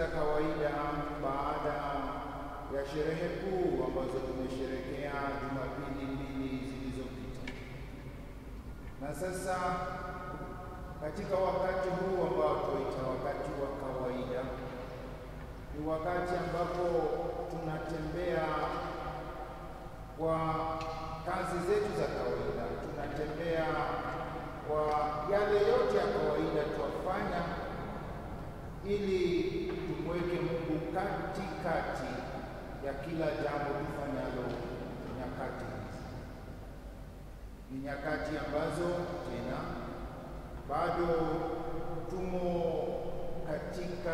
kawaida baada ya sherehe kuu ambazo tumesherehekea Jumapili mbili zilizopita. Na sasa katika wakati huu ambao tuita wakati wa kawaida, ni wakati ambapo tunatembea kwa kazi zetu za kawaida, tunatembea kwa yale yote ya kawaida twafanya ili tumweke Mungu katikati ya kila jambo tufanyalo nyakati hizi. Ni nyakati ambazo tena bado tumo katika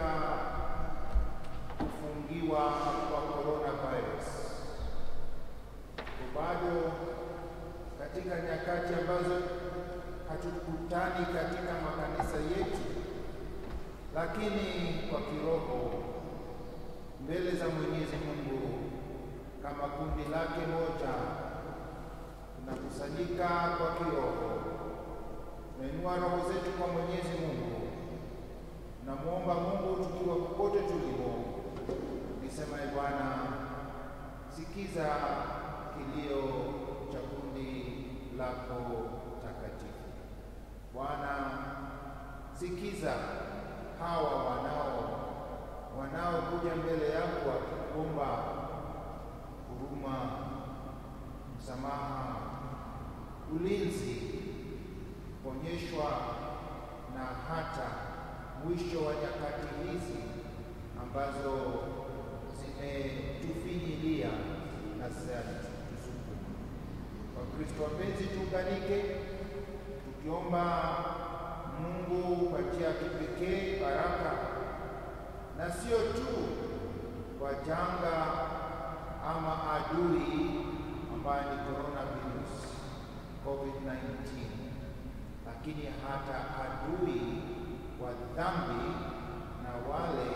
kufungiwa kwa coronavirus, bado katika nyakati ambazo hatukutani katika makanisa yetu, lakini kwa kiroho mbele za Mwenyezi Mungu kama kundi lake moja tunakusanyika kwa kiroho, tunainua roho zetu kwa Mwenyezi Mungu, tunamwomba Mungu tukiwa popote tulipo, tukisema: E Bwana, sikiza kilio cha kundi lako takatifu. Bwana, sikiza hawa wanao wanaokuja mbele yako wakikuomba huruma, msamaha, ulinzi, kuonyeshwa na hata mwisho wa nyakati hizi ambazo zimetufinyilia na zinatuzunguka. Wakristo wapenzi, tuunganike tukiomba Mungu kwa njia ya kipekee baraka na sio tu kwa janga ama adui ambaye ni coronavirus COVID-19, lakini hata adui wa dhambi na wale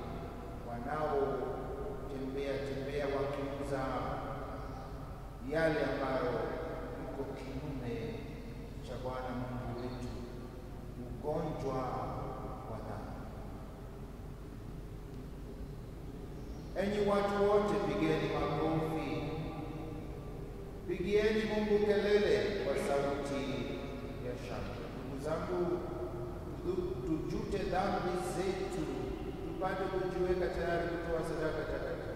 wanaotembea tembea wakiuza yale ambayo iko kinyume cha Bwana Mungu wetu, ugonjwa wa dhambi. Enyi watu wote, pigeni makofi, pigieni Mungu kelele kwa sauti ya shangwe. Ndugu zangu, tujute dhambi zetu, tupate kujiweka tayari kutoa sadaka takatifu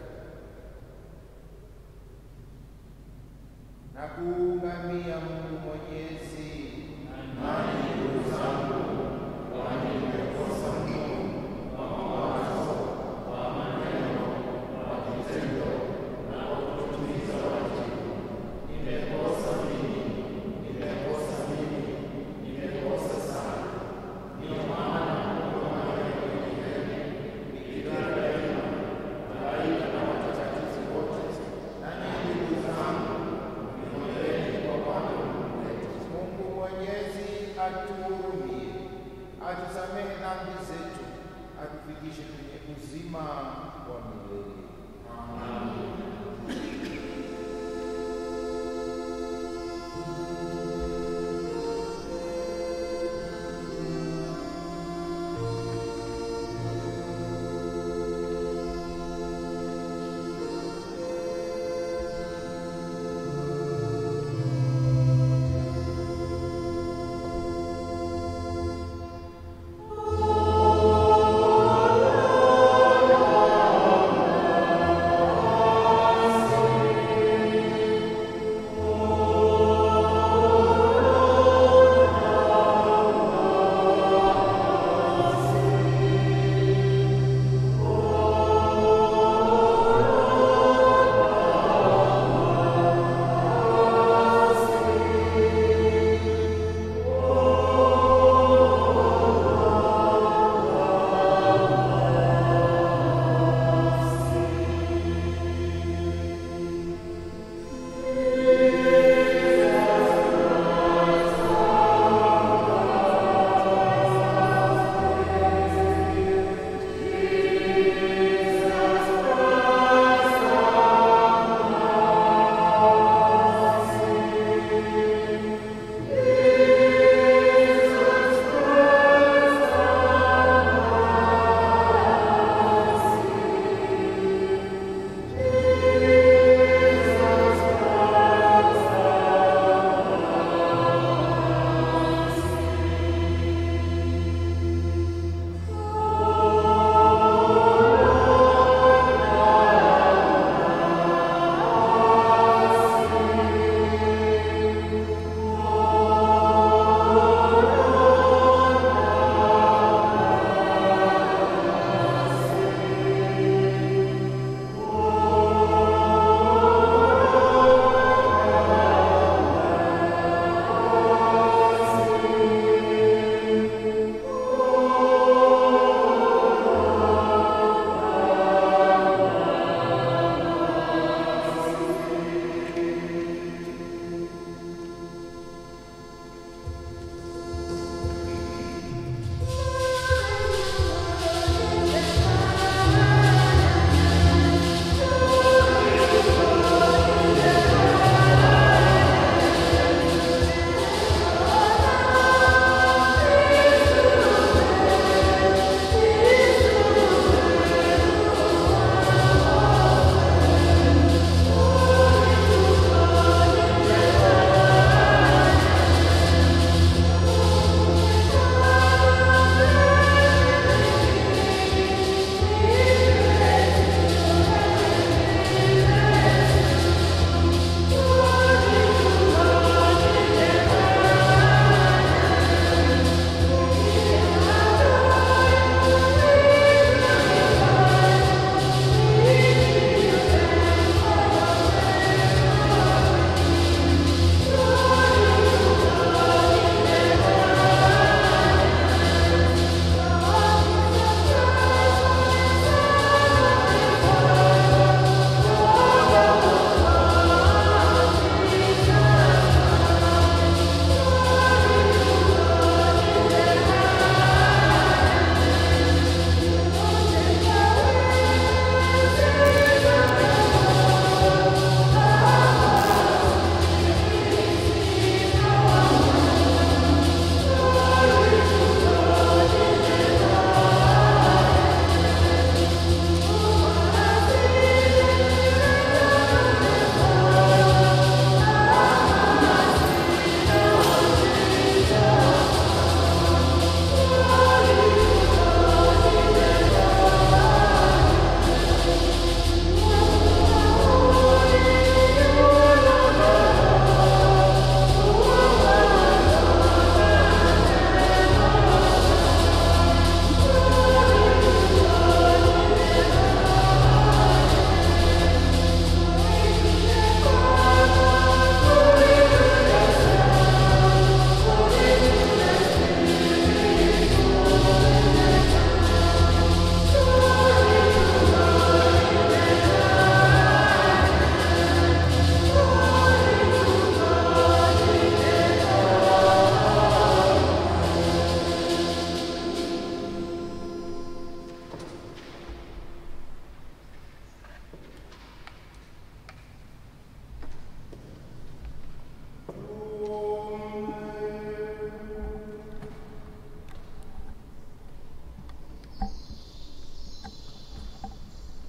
na kuungamia Mungu Mwenyezi. Nani ndugu zangu, kwani nimekosa mno kwa mawazo, kwa maneno, kwa kitendo na kwa kutimiza wajibu. Nimekosa mimi, nimekosa mimi, nimekosa sana. Ndiyo maana Mungu anaweka milele, Bikira daima, malaika na watakatifu wote, nanyi ndugu zangu, niombeni kwa Bwana Mungu wetu. Mungu Mwenyezi atuhurumie, atusamehe dhambi zetu, atufikishe kwenye uzima wa milele. Amen.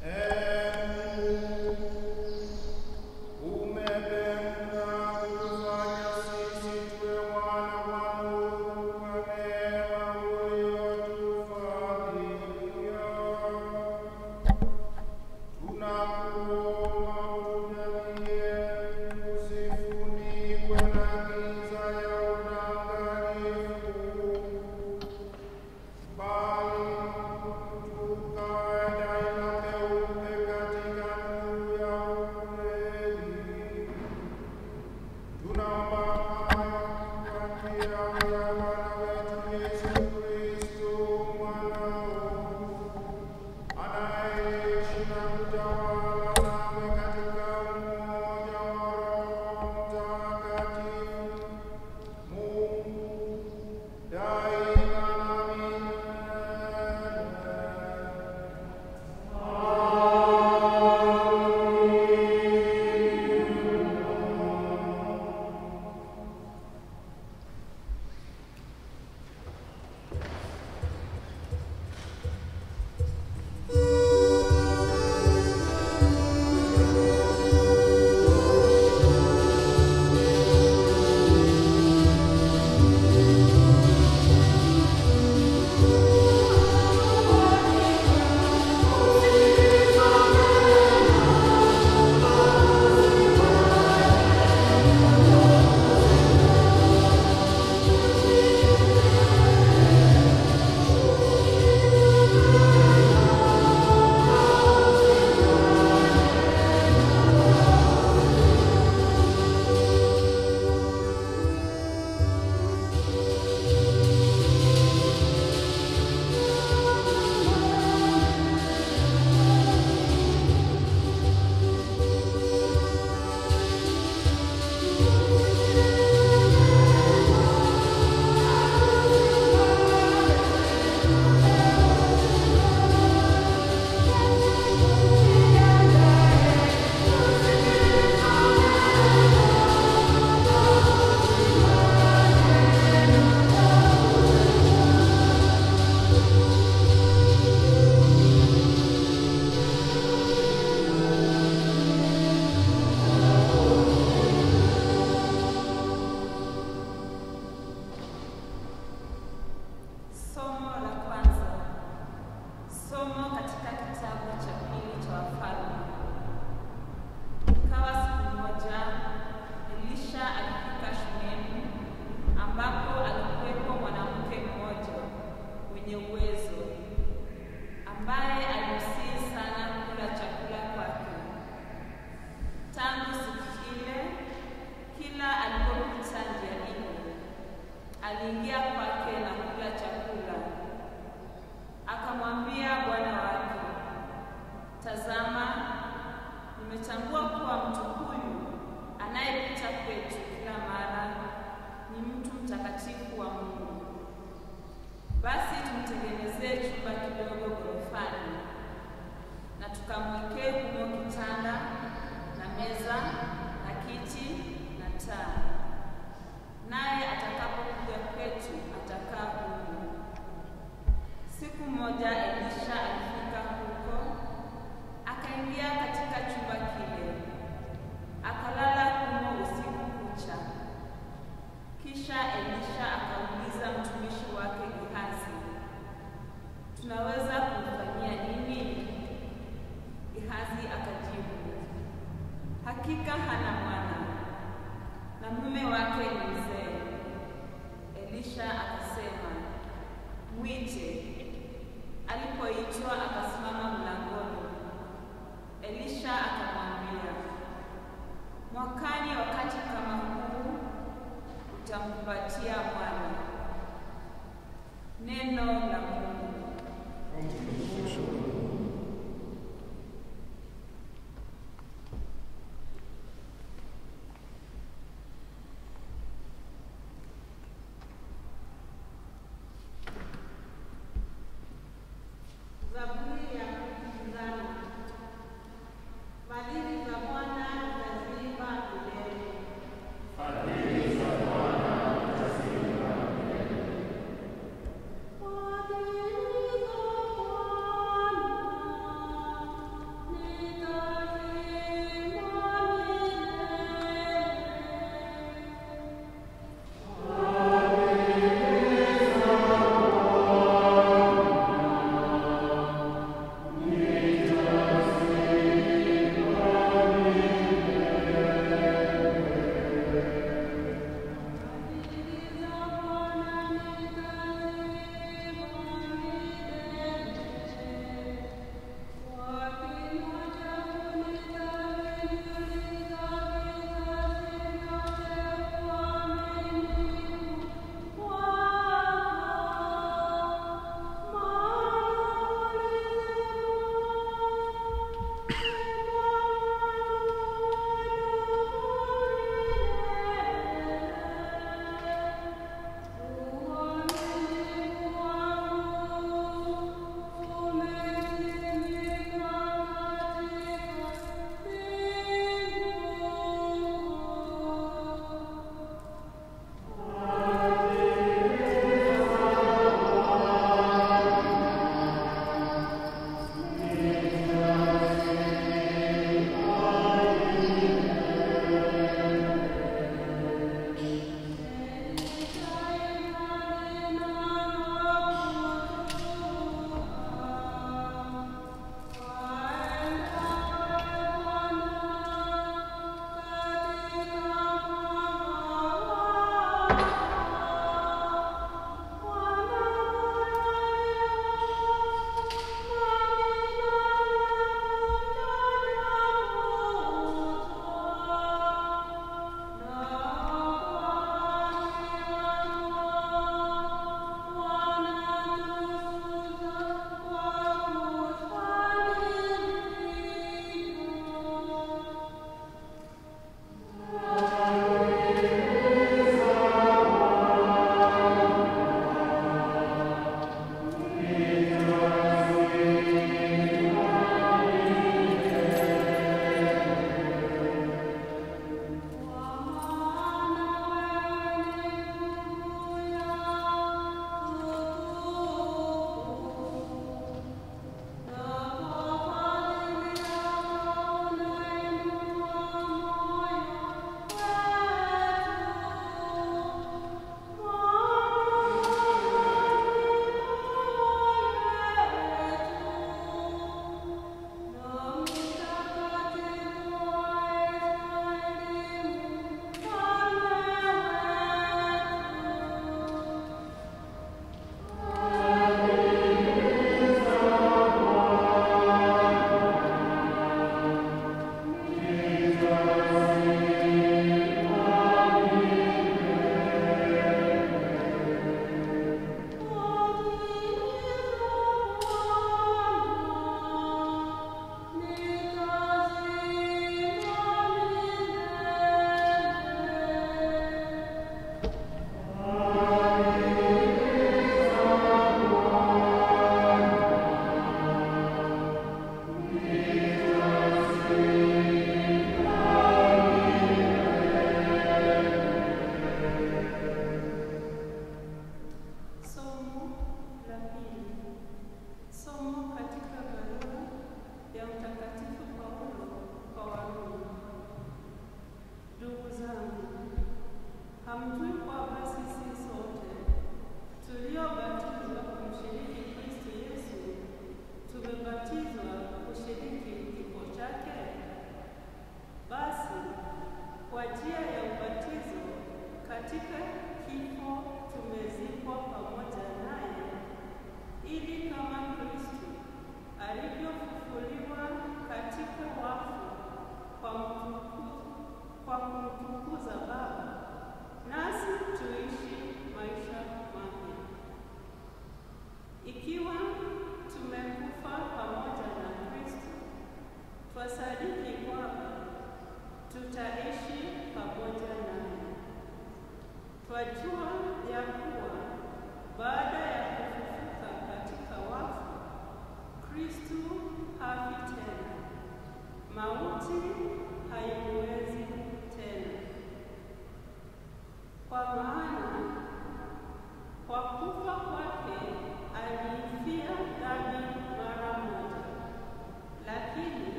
aliingia kwake na kula chakula. Akamwambia bwana wake, tazama, nimetambua kuwa mtu huyu anayepita kwetu kila mara ni mtu mtakatifu wa Mungu. Basi tumtengenezee chumba kidogo ghorofani, na tukamwekee humo kitanda na meza na kiti na taa, naye atakapokuja kwetu atakaa humo. Siku moja Elisha alifika huko, akaingia katika chumba kile, akalala humo usiku kucha. Kisha Elisha akauliza mtumishi wake Gehazi, tunaweza kumfanyia nini? Gehazi akajibu, hakika hana mwana na mume wake ni mzee. Elisha akasema, mwite. Alipoitwa akasimama mlangoni. Elisha akamwambia, mwakani wakati kama huu utamkumbatia mwana. Neno la Mungu.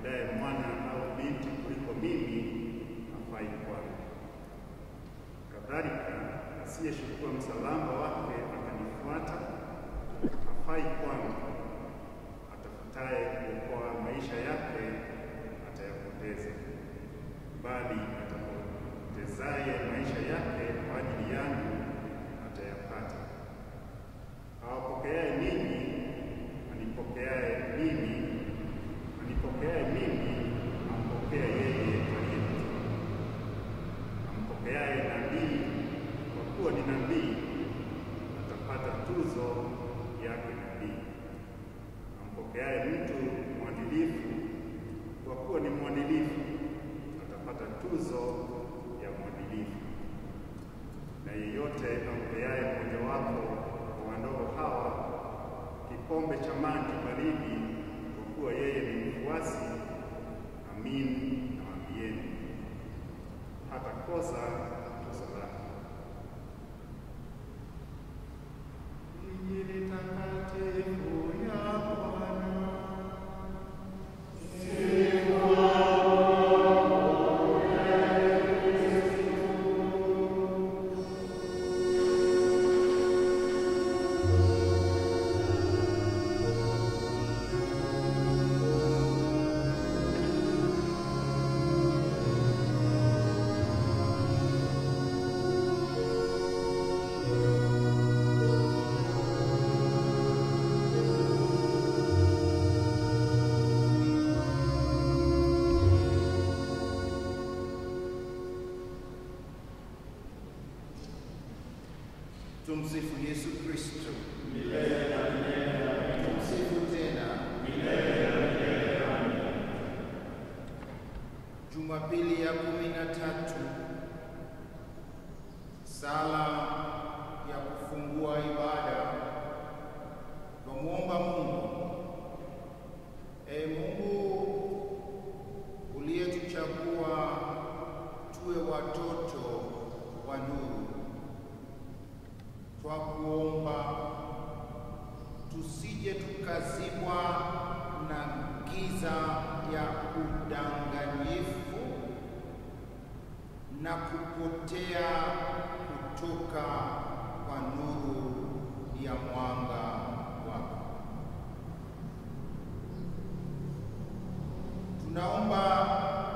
ampendaye mwana au binti kuliko mimi hafai kwangu. Kadhalika, asiyechukua msalaba wake akanifuata hafai kwangu. Atafutaye kuokoa maisha yake atayapoteza, bali atapotezaye maisha yake kwa ajili yangu atayapata. Awapokeaye ninyi anipokeaye mimi, anipokeaye mimi ampokea yeye aliyenitumwa. Ampokeaye nabii kwa kuwa ni nabii atapata tuzo yake nabii. Ampokeaye mtu mwadilifu kwa kuwa ni mwadilifu atapata tuzo ya mwadilifu. Na yeyote ampeaye mmojawapo wa wadogo hawa kikombe cha maji baridi, kwa kuwa yeye ni mfuasi, amin nawaambieni, hatakosa tuzo lake. Injili takatifu ya Bwana. Tumsifu Yesu Kristo. Tumsifu tena. Jumapili ya kumi na tatu, sala ya kufungua ibada. Twamwomba Mungu, e Mungu uliyetuchagua tuwe watoto wa nuru twakuomba tusije tukazibwa na giza ya udanganyifu na kupotea kutoka kwa nuru ya mwanga wako. Tunaomba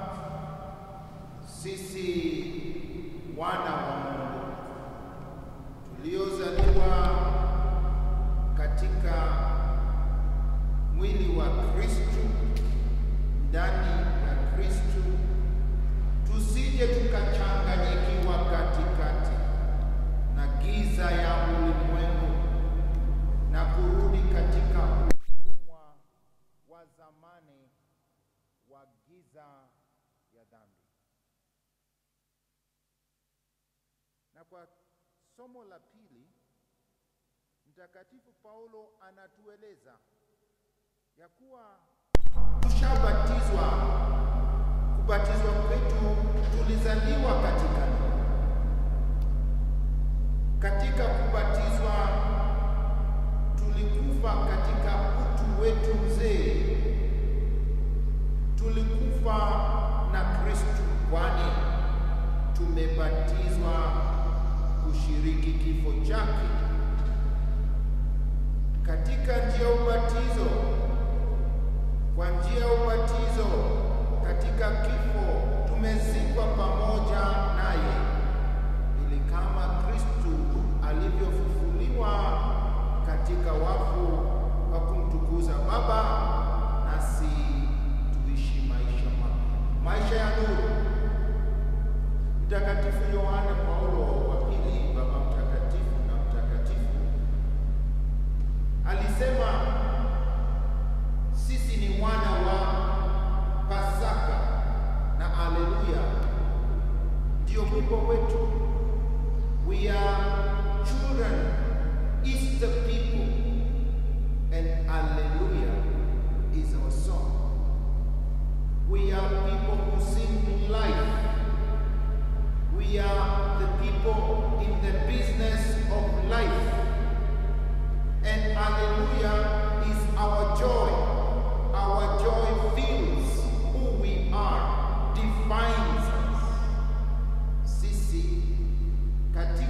sisi wana wa Mungu tuliozaliwa katika mwili wa Kristo ndani ya Kristo, tusije tukachanganyikiwa katikati na giza ya ulimwengu na kurudi katika utumwa wa zamani wa giza ya dhambi. Na kwa somo la pili, Mtakatifu Paulo anatueleza ya kuwa tushabatizwa. Kubatizwa kwetu tulizaliwa katika nuru. Katika kubatizwa tulikufa katika utu wetu mzee, tulikufa na Kristo, kwani tumebatizwa kushiriki kifo chake. Katika njia ya ubatizo, kwa njia ya ubatizo katika kifo tumezikwa pamoja naye, ili kama Kristu alivyofufuliwa katika wafu kwa kumtukuza Baba, nasi tuishi maisha mapya, maisha ya nuru. Mtakatifu Yohane Paulo wa pili, Baba Mtakatifu na mtakatifu, alisema sisi ni wana wa Pasaka na aleluya, ndio wimbo wetu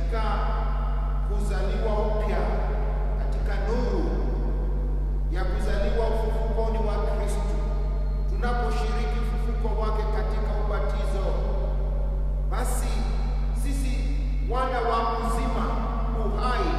katika kuzaliwa upya, katika nuru ya kuzaliwa ufufukoni wa Kristo, tunaposhiriki ufufuko wake katika ubatizo, basi sisi wana wa uzima, uhai,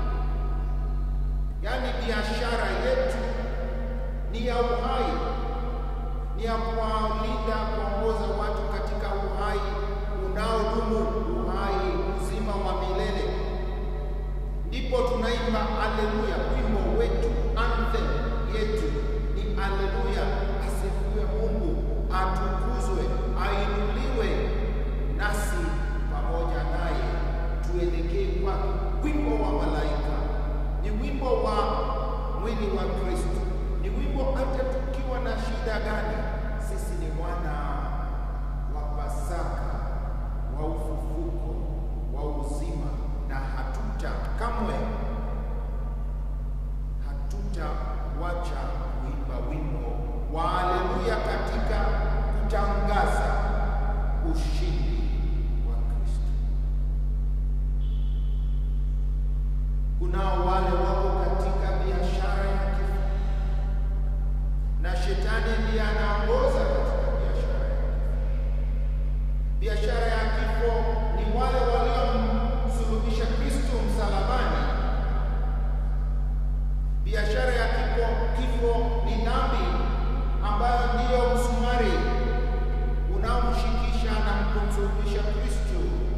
yaani biashara yetu ni ya uhai, ni ya kuwalinda, kuongoza watu katika uhai unaodumu, uhai uzima wa milele. Ndipo tunaimba aleluya, wimbo wetu, anthem yetu ni aleluya, asifiwe Mungu, atukuzwe, ainuliwe, nasi pamoja naye tuelekee kwake. Wimbo wa malaika ni wimbo wa mwili wa Kristo, ni wimbo hata tukiwa na shida gani, sisi ni wana wa Pasaka, wa ufufuko, wa uzima, na hatuta kamwe hatutawacha kuimba wimbo wa haleluya katika kutangaza ushindi wa Kristo. Kunao wale wako katika biashara ya kifo, na shetani ndiye anaongoza katika biashara ya kifo. Biashara ya kifo ni wale waliomsulubisha Kristo msalabani. Biashara ya kifo, kifo ni dhambi ambayo ndiyo msumari unaomshikisha na kumsulubisha Kristo.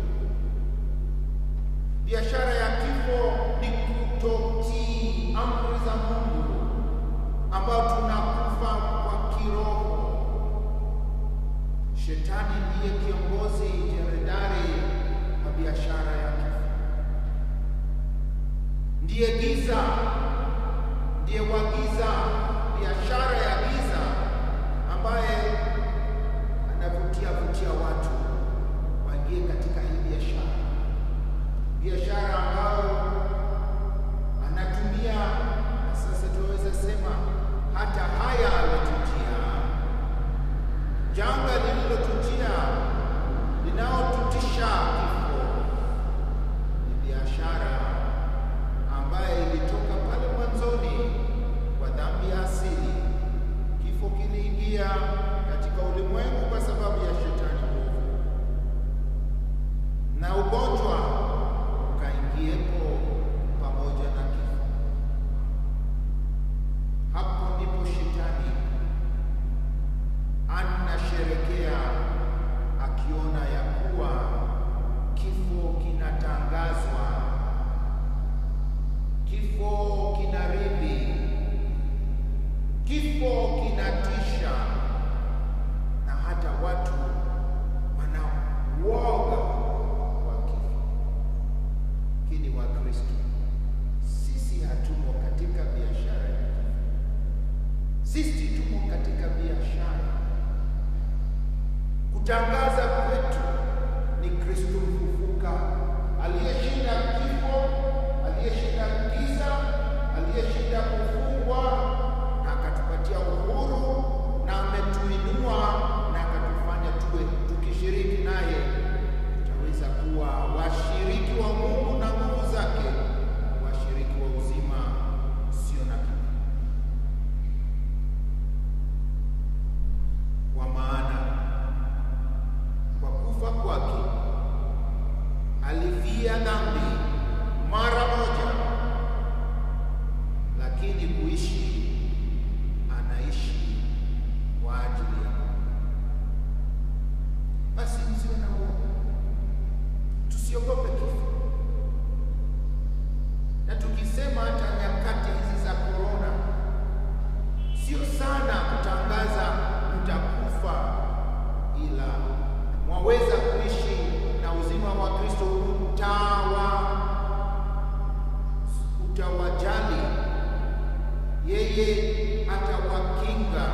Biashara ya kifo ni kutotii amri za Mungu, ambayo tunakufa kwa kiroho. Shetani ndiye kiongozi jemadari wa biashara ya kifo, ndiye giza, ndiye wagiza biashara ya giza, ambaye anavutia vutia watu waingie katika hii biashara, biashara ambayo anatumia na sasa tunaweza sema hata haya ametujia janga lililotujia linaotutisha kifo ni biashara ambaye ilitoka pale mwanzoni kwa dhambi ya asili. Kifo kiliingia katika ulimwengu kwa sababu ya shetani mwovu, na ugonjwa ukaingiepo pamoja na kifo. Hapo ndipo shetani anasherekea akiona ya kuwa kifo kinatangazwa, kifo kinarithi, kifo kinatisha, na hata watu wana uoga wa kifo. Lakini Wakristo sisi hatumo katika biashara ya kifo, sisi tumo katika biashara kutangaza kwetu ni Kristo mfufuka, aliyeshinda kifo, aliyeshinda giza, aliyeshinda kufungwa, na akatupatia uhuru, na ametuinua na akatufanya tuwe tukishiriki naye, tutaweza kuwa washiriki wa Mungu na nguvu zake, washiriki wa uzima usio na kifo. Kwa maana kwa kufa kwake alifia dhambi mara moja, lakini kuishi anaishi kwa ajili ya Mungu. Basi msiwe na uoga, tusiogope kifo. Na tukisema hata nyakati hizi za korona, sio sana kutangaza mtakufa, ila mwaweza kuishi na uzima wa Kristo utawa utawajali, yeye atawakinga,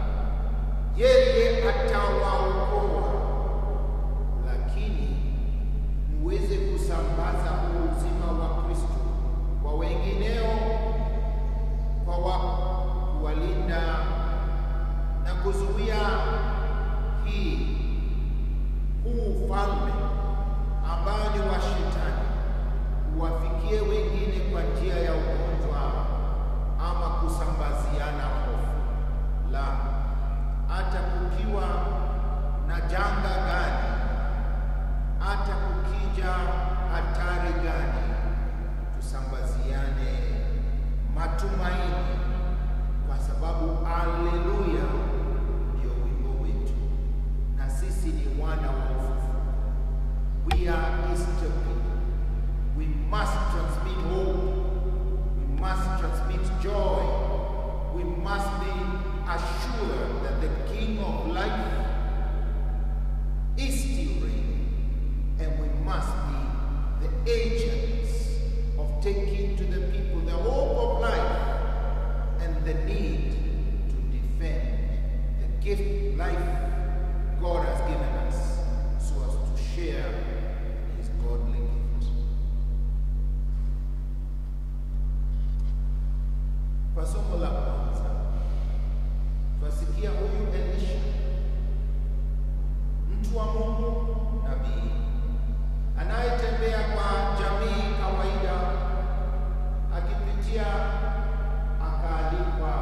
yeye atawaokoa, lakini muweze kusambaza huu uzima wa Kristo kwa wengineo, kwa wa kuwalinda na kuzuia hii huu ufalme ambao ni wa shetani must transmit hope. We must transmit joy. We must be assured that the King of life is still reigning, and we must be the agents of taking to the people the hope of life and the need to defend the gift life God has given us so as to share his godly gift. Kwa somo la kwanza twasikia huyu Elisha, mtu wa Mungu, nabii anayetembea kwa jamii kawaida, akipitia akaalikwa,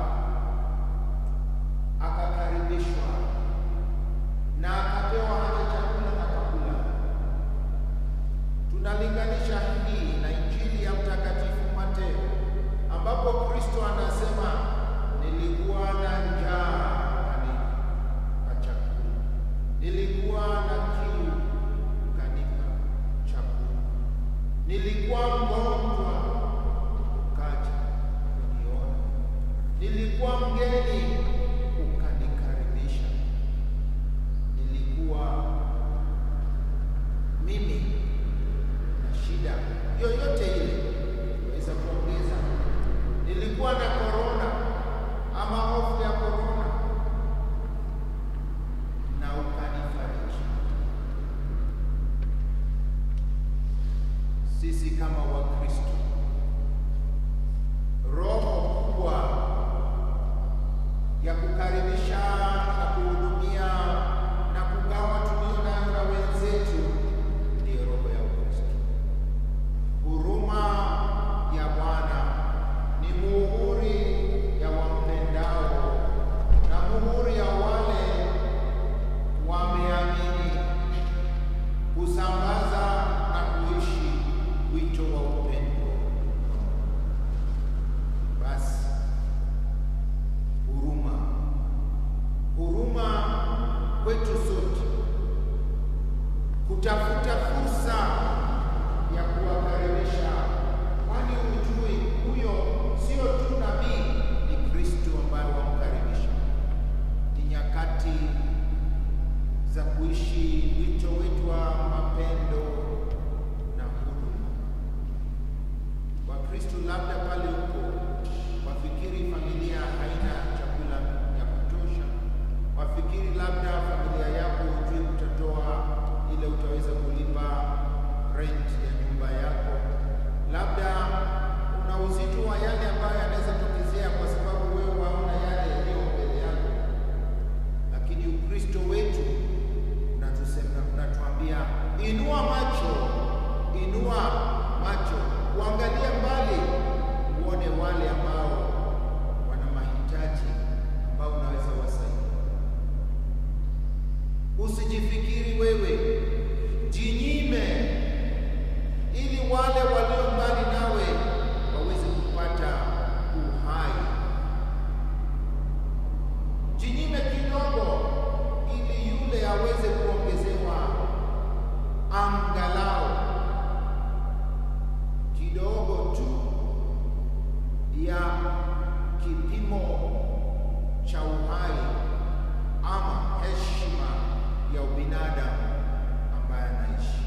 akakaribishwa na akapewa hata chakula na kakula. Tunalinganisha hii na Injili ya Mtakatifu Mateo ambapo Kristo anasema nilikuwa na njaa ukanipa chakula, nilikuwa na kiu ukanipa chakula, nilikuwa mgonjwa ukaja kuniona, nilikuwa mgeni ukanikaribisha, nilikuwa mimi na shida yoyote ile, weza kuongeza nilikuwa na korona ama hofu ya korona na ukanifariji. Sisi kama Wakristo, roho kubwa ya kukaribisha na kuhudumia na kugawa tulio nayo na wenzetu ndiyo roho ya Ukristo. Huruma ya Bwana ni muhuri ya wampendao na muhuri ya wale wameamini, kusambaza na kuishi wito wa upendo. Basi huruma, huruma kwetu sote, kutafuta fursa ya kuwakaribisha, kwani hujui huyo sio tu nabii, ni Kristo ambaye wamkaribisha. Ni nyakati za kuishi wito wetu wa mapendo na huduma. Wakristo labda pale huko wafikiri familia haina chakula ya kutosha, wafikiri labda familia yako hujui utatoa ile utaweza kulipa rent ya nyumba yako, labda una uzito wa yale ambayo yanaweza tokezea kwa sababu wewe waona yale yaliyo mbele yako, lakini Ukristo wetu unatusema, unatuambia inua macho, inua macho, uangalie mbali, uone wale ambao wana mahitaji ambao unaweza wasaidia. Usijifikiri wewe, jinyime ili wale walio mbali nawe waweze kupata uhai. Jinyime kidogo ili yule aweze kuongezewa angalau kidogo tu ya kipimo cha uhai ama heshima ya ubinadamu ambaye anaishi.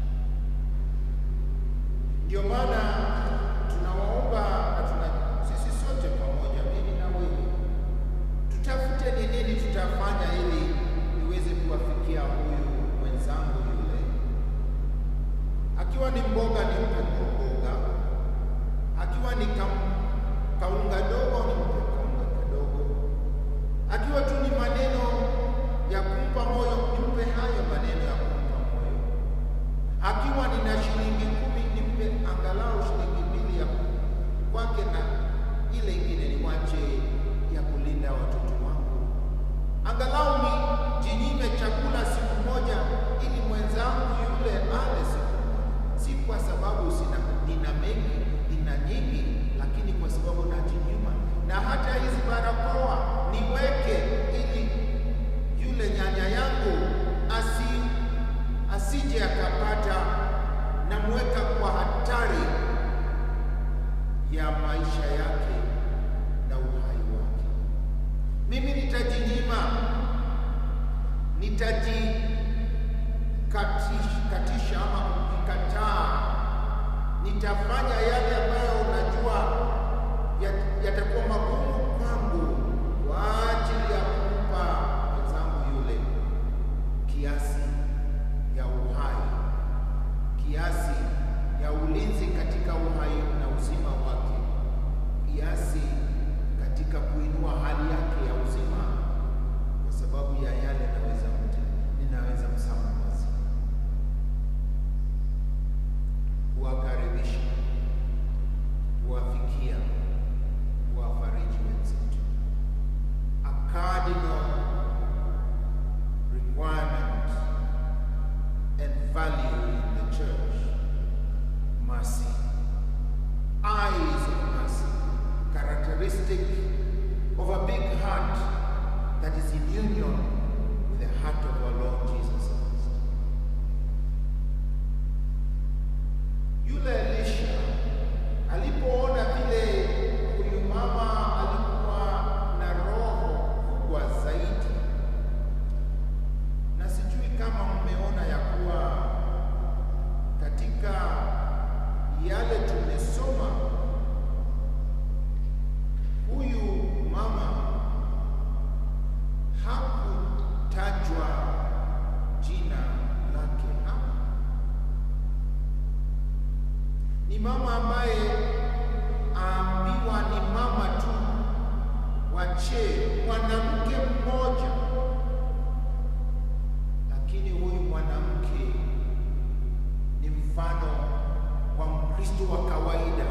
Ndio maana tunawaomba na tuna sisi sote pamoja, mimi na wewe, tutafute ni nini tutafanya ili niweze kuwafikia huyu mwenzangu yule. Akiwa ni mboga nimpe mboga, akiwa ni kam, kaunga dogo nimpe kaunga kadogo, akiwa tu ni maneno ya kumpa moyo nimpe hayo maneno ya kumpa moyo, akiwa nina shilingi kumi nimpe angalau ya maisha yake na uhai wake. Mimi nitajinyima, nitajikatisha ama kujikataa, nitafanya yale ambayo unajua yat- yatakuwa magumu kwangu kwa ajili ya kumpa mwenzangu yule kiasi ya uhai, kiasi ya ulinzi katika uhai na uzima wake, kiasi katika kuinua hali yake ya uzima, kwa sababu ya yale naweza mte, ninaweza msambaza, kuwakaribisha, kuwafikia, kuwafariji wenzetu. A cardinal requirement and value in the church. Mercy. Eyes of mercy. Characteristic of a big heart that is in union with the heart of our Lord Jesus Christ. Yule Elisha alipoona vile huyu mama alikuwa na roho kubwa zaidi na sijui kama mmeona ya kuwa katika yale tumesoma, huyu mama hakutajwa jina lake hapa. Ni mama ambaye aambiwa ni mama tu wa cheo, mwanamke mmoja lakini huyu mwanamke ni mfano wa Mkristo wa kawaida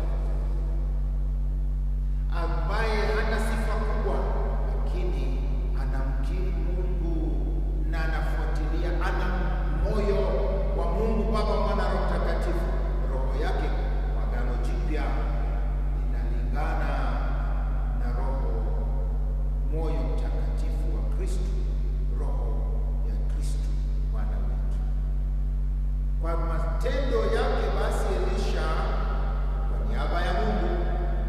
ambaye hana sifa kubwa, lakini anamkiri Mungu na anafuatilia, ana moyo wa Mungu Baba, Mwana, Roho Mtakatifu. Roho yake kwa Agano Jipya inalingana na roho moyo mtakatifu wa Kristo, roho ya Kristo Bwana wetu. Kwa matendo yake basi, Elisha kwa niaba ya Mungu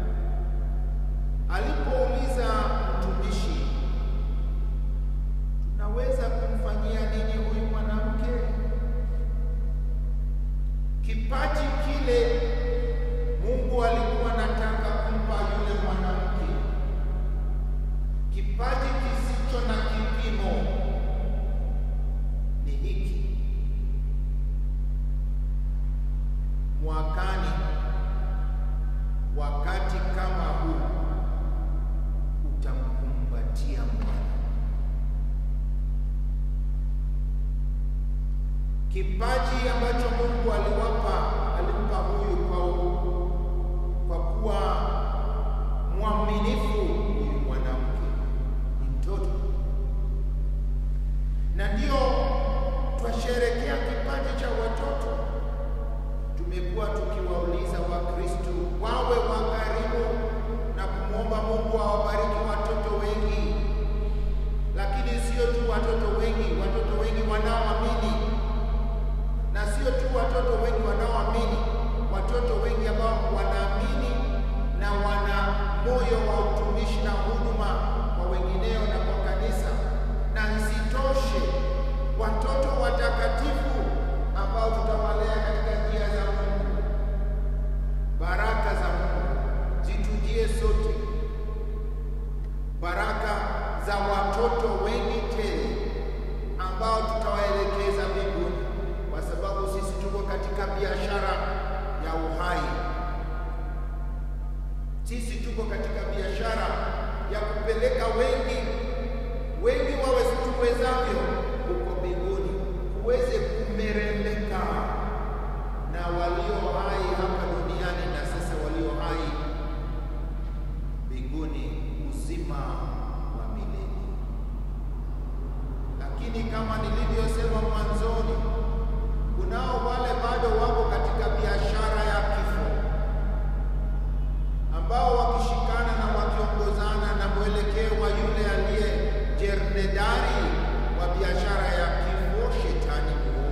alipouliza mtumishi, tunaweza kumfanyia nini huyu mwanamke? Kipaji kile Mungu alikuwa anataka kumpa yule mwanamke kipaji kisicho na kipimo ni hiki. Mwakani, wakati kama huu, utamkumbatia Bwana. Kipaji ambacho Mungu aliwapa alimpa huyu kwa, kwa kuwa mwaminifu huyu mwanamke ni mtoto, na ndio twasherekea kipaji cha watoto. Tumekuwa tukiwauliza Wakristo wawe wakarimu na kumwomba Mungu awabariki watoto wengi, lakini sio tu watoto wengi, watoto wengi wanaoamini, na sio tu watoto wengi wanaoamini, watoto wengi ambao wanaamini na wana moyo wa utumishi na huduma kwa wengineo na kwa kanisa, na isitoshe watoto watakatifu ambao tutawalea katika njia za Mungu. Baraka za Mungu zitujie sote, baraka za watoto wengi tele ambao tutawaelekeza mbinguni, kwa sababu sisi tuko katika biashara ya uhai. Sisi tuko katika biashara ya kupeleka wengi wengi wawe tuwezavyo huko mbinguni, kuweze kumeremeka na walio hai hapa duniani na sasa walio hai mbinguni, uzima wa milele. Lakini kama nilivyosema mwanzoni, kunao wale bado wako katika biashara ya kifo ambao wakishikana na wakiongozana na mwelekeo wa yule aliye jernedari wa biashara ya kifo, shetani muovu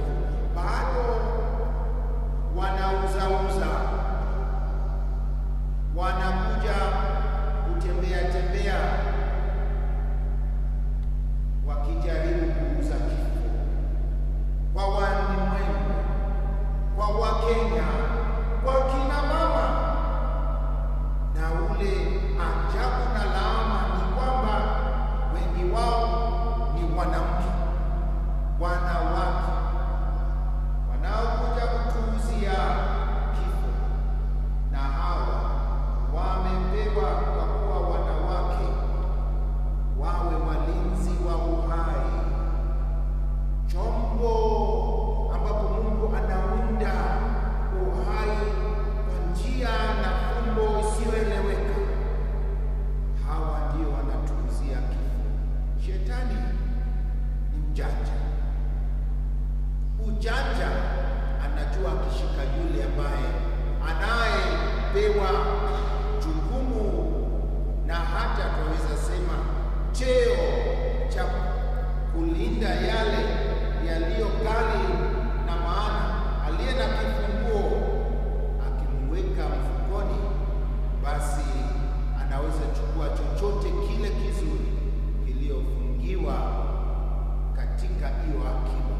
amepewa jukumu na hata tunaweza sema cheo cha kulinda yale yaliyo ghali na maana. Aliye na kifunguo akimweka mfukoni, basi anaweza chukua chochote kile kizuri kiliyofungiwa katika hiyo akiba.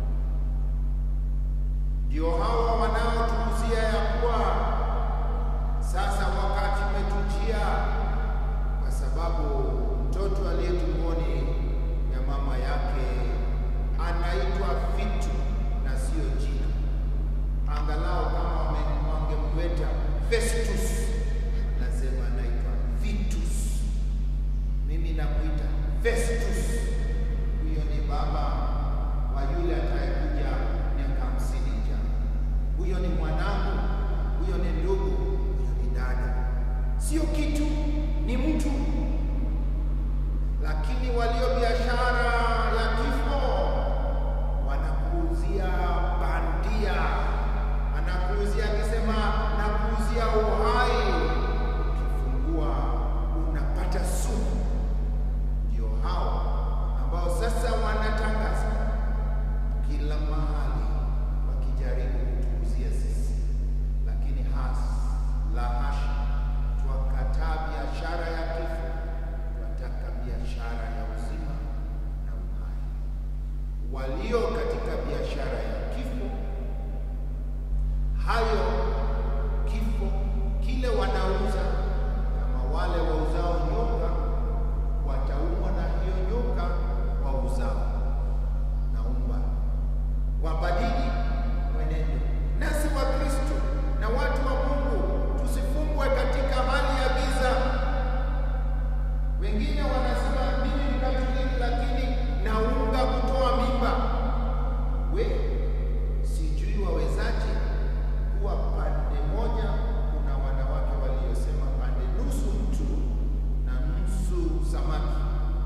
Ndio hawa wanaotuuzia ya kuwa sasa wakati umetujia, kwa sababu mtoto aliye tumboni ya mama yake anaitwa vitu na sio jina. Angalau kama wame- wangemweta Festus, nasema anaitwa Vitus. Mimi nakuita Festus. Huyo ni baba wa yule atakayekuja miaka hamsini ijayo. Huyo ni mwanangu, huyo ni ndugu, huyo ni dada. Sio kitu, ni mtu. Lakini walio biashara ya kifo wanakuuzia bandia, anakuuzia akisema nakuuzia uhai, ukifungua unapata sumu. Ndio hao ambao sasa wanatangaza kila mahali wakijaribu kutuuzia sisi, lakini has la hasha, twakataa biashara ya kifo, twataka biashara ya uzima na uhai. Walio katika biashara ya kifo, hayo kifo kile wanauza, kama wale wauzao nyoka wataumwa na hiyo nyoka wauzao. Naomba wabadili mwenendo, nasi wa Kristo na watu wa Mungu tusifungwe katika hali ya giza. Wengine wanasema mimi ni Katoliki, lakini naunga kutoa mimba. We sijui wawezaje kuwa pande moja, kuna wanawake waliosema pande nusu mtu na nusu samaki.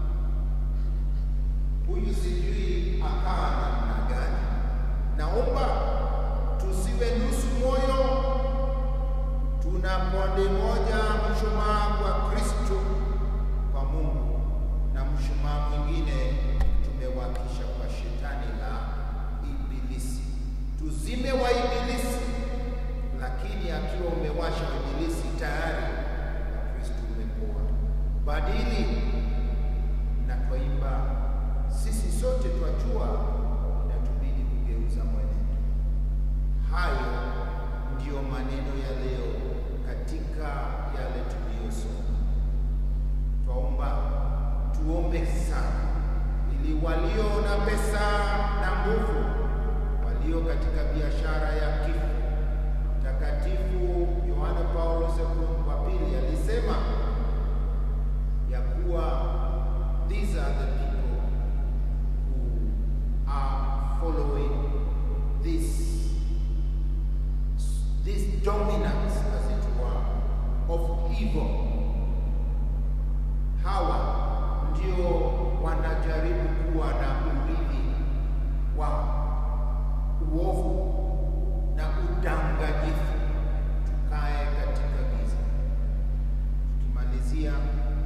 Huyu sijui akaa namna gani. Naomba tusiwe nusu moyo, tuna pande moja, mshumaa kwa Kristo, kwa Mungu, na mshumaa mwingine tumewakisha kwa shetani la Ibilisi. Tuzime wa Ibilisi, lakini akiwa umewasha Ibilisi tayari wa Kristo umepoa. Badili na twaimba sisi sote twajua inatubidi kugeuza mwenendo. Hayo ndiyo maneno ya leo katika yale tuliyosoma. Twaomba tuombe sana, ili walio na pesa na nguvu, walio katika biashara ya kifo. Mtakatifu Yohane Paulo II wa pili alisema ya kuwa these are the people who are following this this dominance as it were of evil. Hawa ndio wanajaribu kuwa na urithi wa uovu na udanganyifu. Tukae katika giza. Tukimalizia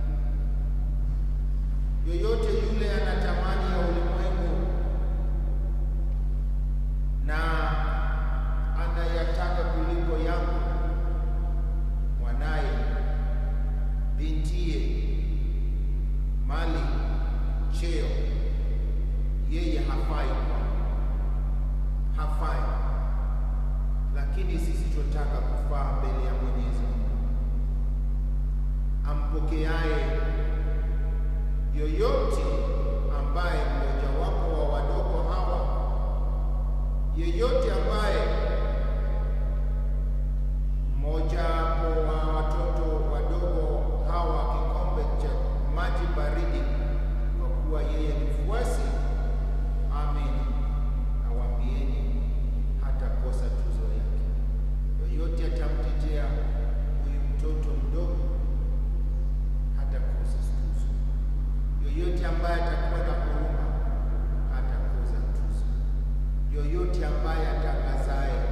yoyote yule anatamani ya ulimwengu na anayataka kuliko yangu, mwanaye, bintiye, mali, cheo, yeye hafai kwangu, hafai. Lakini sisi tunataka kufaa mbele ya Mwenyezi Mungu ampokeaye yoyote ambaye mmojawapo wa wadogo hawa, yeyote ambaye mmojawapo wa watoto wadogo hawa kikombe cha maji baridi, kwa kuwa yeye ni mfuasi, amin, nawaambieni hatakosa tuzo yake. Yoyote atamtetea huyu mtoto mdogo hatakosa tuzo. Yoyote ambaye atakuwa na huruma hatakosa tuzo. Yoyote ambaye atangazaye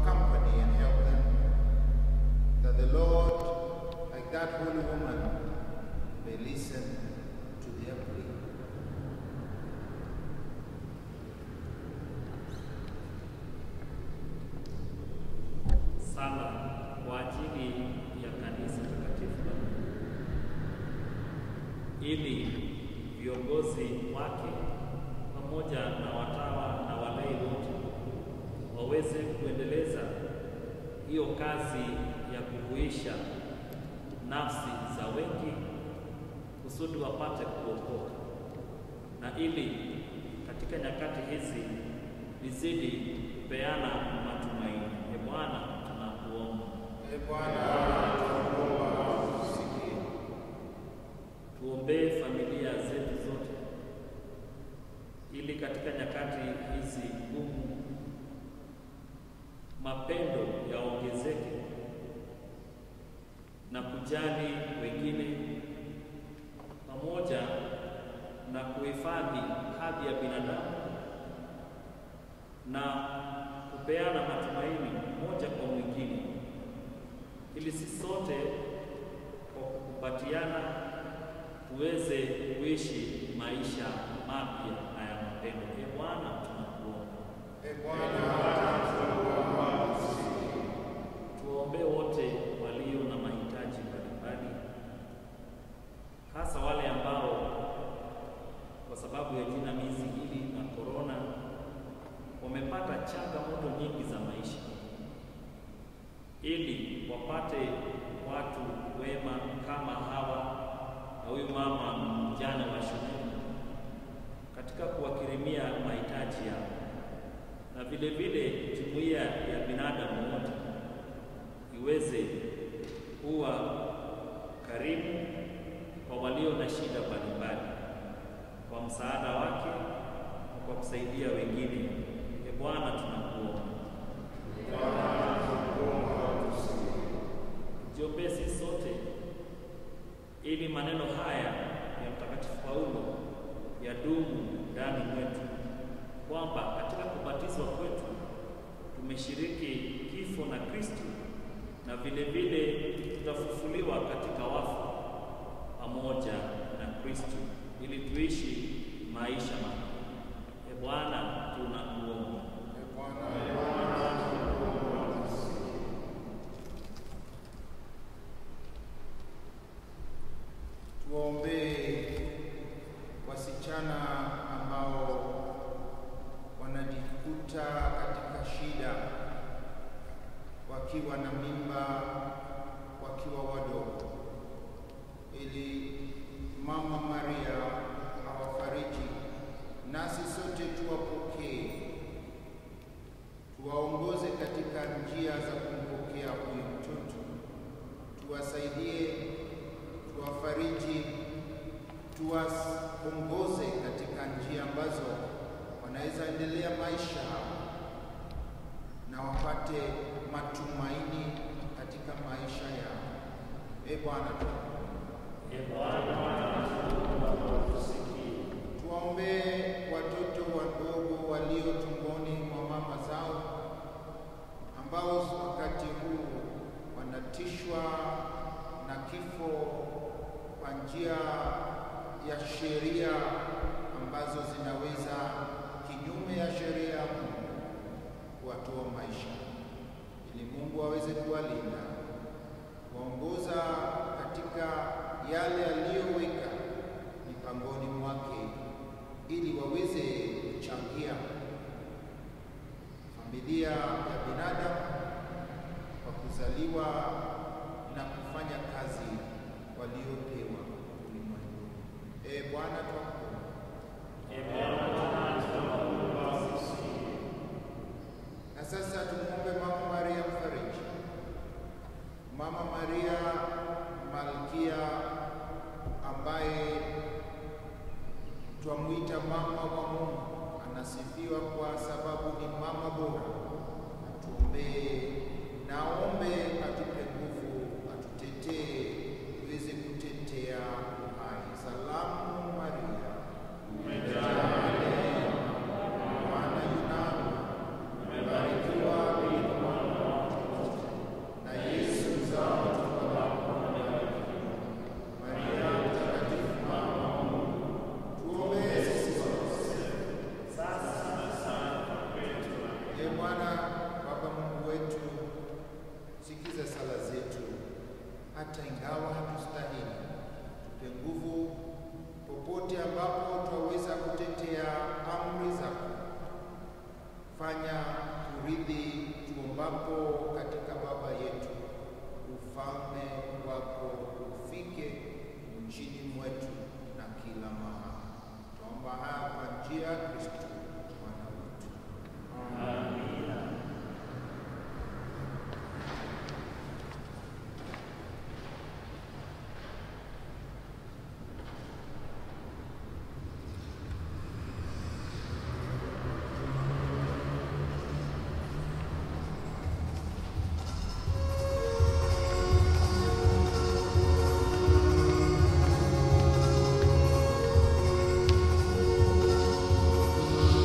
accompany and help them. That the Lord, like that holy woman, may listen to their plea. Sala kwa ajili ya kanisa takatifu la Mungu, ili viongozi wake pamoja na watawa na walei wote waweze kuendeleza hiyo kazi ya kuhuisha nafsi za wengi kusudi wapate kuokoka, na ili katika nyakati hizi lizidi kupeana matumaini. E Bwana, tunakuomba Ee Bwana, tunakuomba usikie. tuombee familia zetu zote, ili katika nyakati hizi ngumu mapendo yaongezeke na kujali wengine pamoja na kuhifadhi hadhi ya binadamu na kupeana matumaini moja kwa mwingine, ili sisi sote kwa kukumbatiana tuweze kuishi maisha mapya na ya mapendo. E Bwana, tunakuomba Ee Bwana, tunakuomba usikie. tuwaombee wote walio na mahitaji mbalimbali, hasa wale ambao kwa sababu ya jinamizi hili na korona wamepata changamoto nyingi za maisha, ili wapate watu wema kama hawa na huyu mama mjane wa shuleni katika kuwakirimia mahitaji yao, na vile vile jumuiya ya binadamu wote iweze kuwa karibu kwa walio na shida mbalimbali kwa msaada wake na kwa kusaidia wengine. E Bwana, tunakuomba jiombee sisi sote, ili maneno haya ya Mtakatifu Paulo yadumu ndani mwetu, kwamba katika kubatizwa kwetu tumeshiriki kifo na Kristo na vile vile tutafufuliwa katika wafu pamoja na Kristo ili tuishi maisha mapya. E Bwana, tunakuomba Ee Bwana, tunakuomba usikie. Tuwaombee wasichana ambao wanajikuta katika shida wakiwa na mimba, wakiwa wadogo, ili Mama Maria awafariji, nasi sote tuwapokee, tuwaongoze katika njia za kumpokea huyu mtoto, tuwasaidie, tuwafariji, tuwaongoze katika njia ambazo wanaweza endelea maisha na wapate matumaini katika maisha yao. E Bwana, E Bwana, tusikie. tuwaombee watoto wadogo walio tumboni mwa mama zao ambao wakati huu wanatishwa na kifo kwa njia ya sheria ambazo zinaweza kinyume ya sheria ya Mungu kuwatoa maisha, ili Mungu aweze kuwalinda, kuwaongoza katika yale aliyoweka mipangoni mwake, ili waweze kuchangia familia ya binadamu kwa kuzaliwa na kufanya kazi waliopewa ulimwenguni. E Bwana, twakuomba E Bwana, tunakuomba usikie. Na sasa tumwombe Mama Maria mfariji. Mama Maria Malkia ambaye twamwita mama wa Mungu, anasifiwa kwa sababu ni mama bora. Atuombee na aombe atupe nguvu, atutetee tuweze kutetea uhai. Salamu Maria, umejaa neema, Bwana yu nawe, umebarikiwa kuliko wanawake maana Baba Mungu wetu, sikiza sala zetu, hata ingawa hatustahili. Tupe nguvu popote ambapo twaweza kutetea amri zako. Fanya turidhi tuombapo katika Baba yetu, ufalme wako ufike nchini mwetu na kila mahali. Tuomba haya kwa njia ya Kristo Bwana wetu. Amen.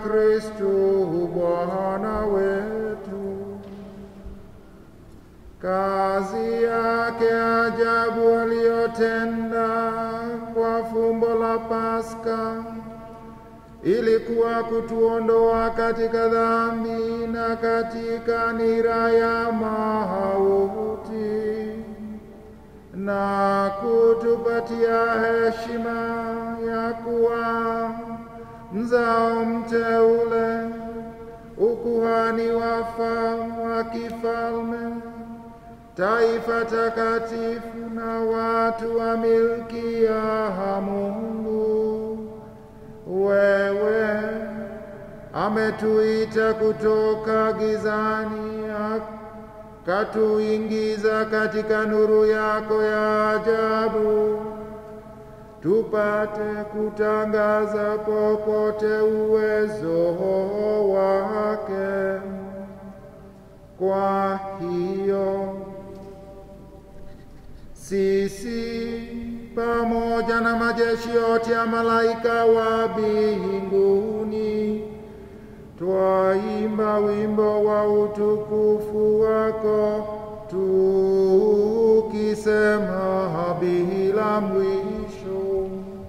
Kristo Bwana wetu. Kazi yake ajabu aliyotenda kwa fumbo la Pasaka ilikuwa kutuondoa katika dhambi na katika nira ya mauti na kutupatia heshima ya kuwa mzao mteule, ukuhani wafa wa kifalme, taifa takatifu na watu wa milki ya Mungu. Wewe ametuita kutoka gizani, akatuingiza katika nuru yako ya ajabu, tupate kutangaza popote uwezo wake. Kwa hiyo sisi pamoja na majeshi yote ya malaika wa mbinguni twaimba wimbo wa utukufu wako tukisema bila mwisho.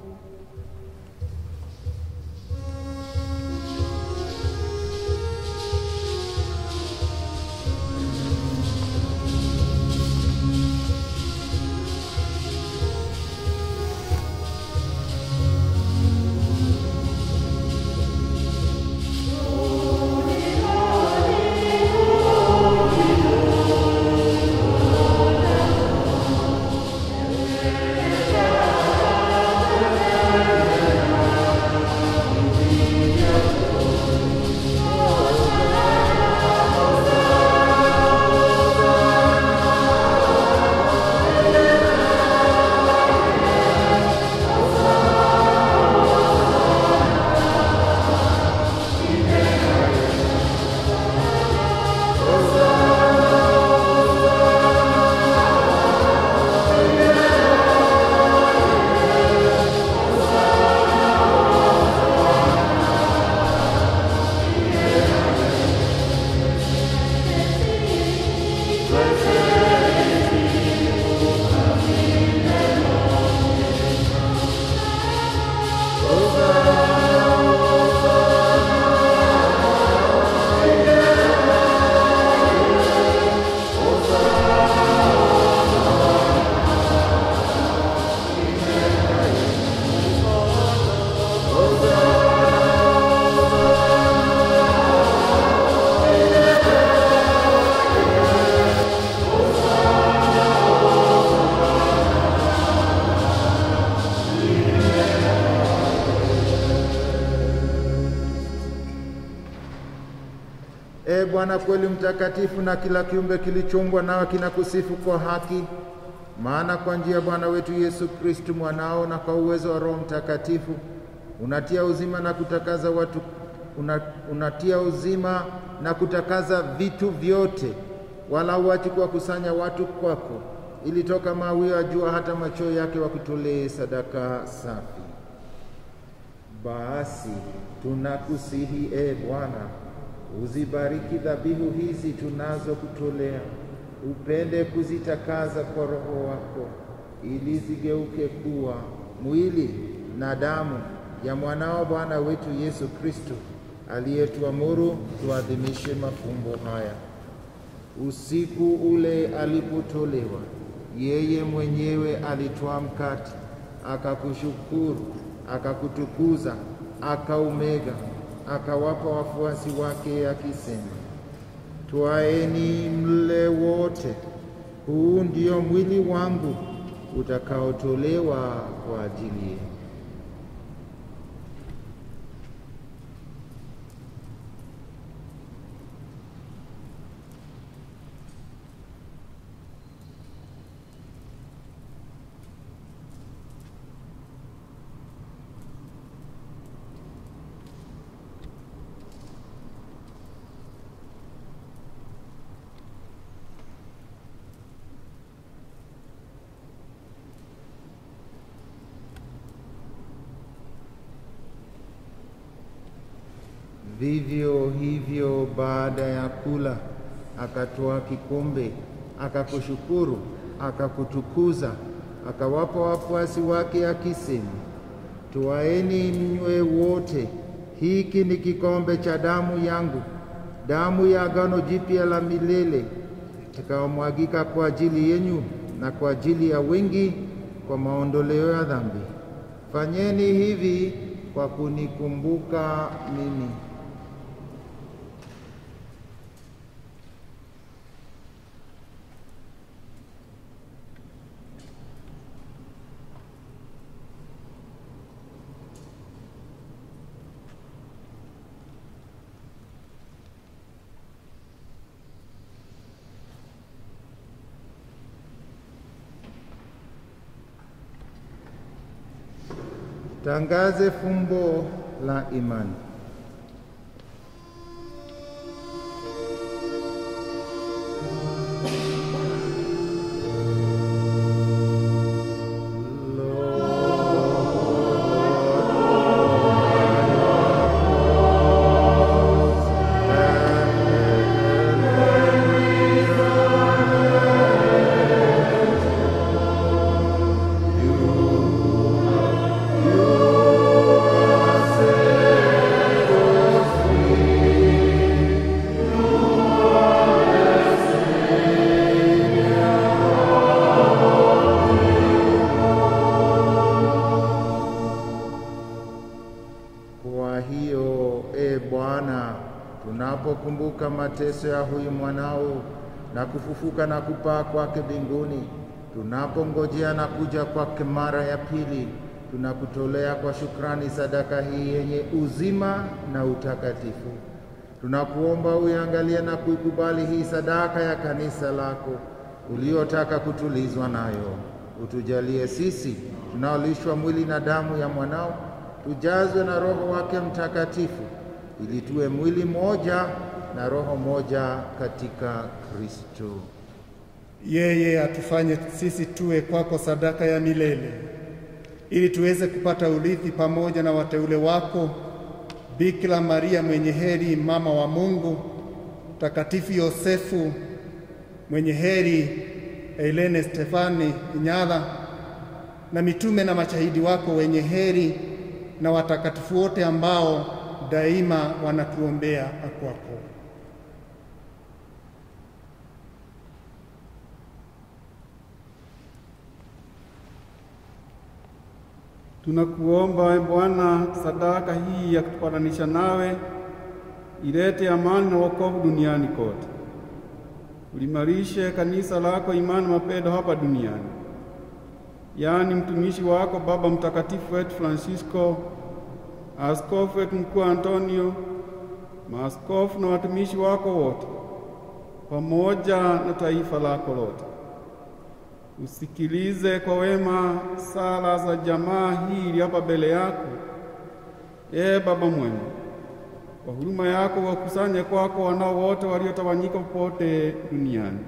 E Bwana kweli mtakatifu, na kila kiumbe kilichoumbwa nawe kinakusifu kwa haki. Maana kwa njia ya Bwana wetu Yesu Kristu mwanao, na kwa uwezo wa Roho Mtakatifu unatia uzima na kutakaza watu una, unatia uzima na kutakaza vitu vyote, wala huachi kuwakusanya watu kwako, ili toka mawio ya jua hata machweo yake wakutolee sadaka safi. Basi tunakusihi e Bwana, uzibariki dhabihu hizi tunazokutolea, upende kuzitakaza kwa Roho wako, ili zigeuke kuwa mwili na damu ya mwanao Bwana wetu Yesu Kristo, aliyetuamuru tuadhimishe mafumbo haya. Usiku ule alipotolewa, yeye mwenyewe alitwaa mkate, akakushukuru, akakutukuza, akaumega, akawapa wafuasi wake akisema, Twaeni mle wote, huu ndio mwili wangu utakaotolewa kwa ajili yenu. Vivyo hivyo baada ya kula, akatoa kikombe, akakushukuru, akakutukuza, akawapa wafuasi wake akisema, Twaeni mnywe wote, hiki ni kikombe cha damu yangu, damu ya agano jipya la milele, itakaomwagika kwa ajili yenyu na kwa ajili ya wengi kwa maondoleo ya dhambi. Fanyeni hivi kwa kunikumbuka mimi. Tangaze fumbo la imani. Kwa hiyo e Bwana, tunapokumbuka mateso ya huyu mwanao na kufufuka na kupaa kwake mbinguni, tunapongojea na kuja kwake mara ya pili, tunakutolea kwa shukrani sadaka hii yenye uzima na utakatifu. Tunakuomba uiangalie na kuikubali hii sadaka ya kanisa lako uliotaka kutulizwa nayo. Utujalie sisi tunaolishwa mwili na damu ya mwanao tujazwe na Roho wake Mtakatifu ili tuwe mwili mmoja na roho moja katika Kristo. Yeye atufanye sisi tuwe kwako sadaka ya milele, ili tuweze kupata urithi pamoja na wateule wako, Bikira Maria mwenye heri, mama wa Mungu, Mtakatifu Yosefu mwenye heri, Helene Stefani Nyala, na mitume na mashahidi wako wenye heri, na watakatifu wote ambao daima wanatuombea kwako. Tunakuomba e Bwana, sadaka hii ya kutupatanisha nawe ilete amani na wokovu duniani kote. Ulimarishe kanisa lako imani, mapendo hapa duniani, yaani mtumishi wako Baba Mtakatifu wetu Francisco, askofu wetu mkuu Antonio, maaskofu na watumishi wako wote, pamoja na taifa lako lote. Usikilize kwa wema sala za jamaa hii ili hapa mbele yako. Ee Baba mwema, kwa huruma yako wakusanye kwako wanao wote waliotawanyika popote duniani.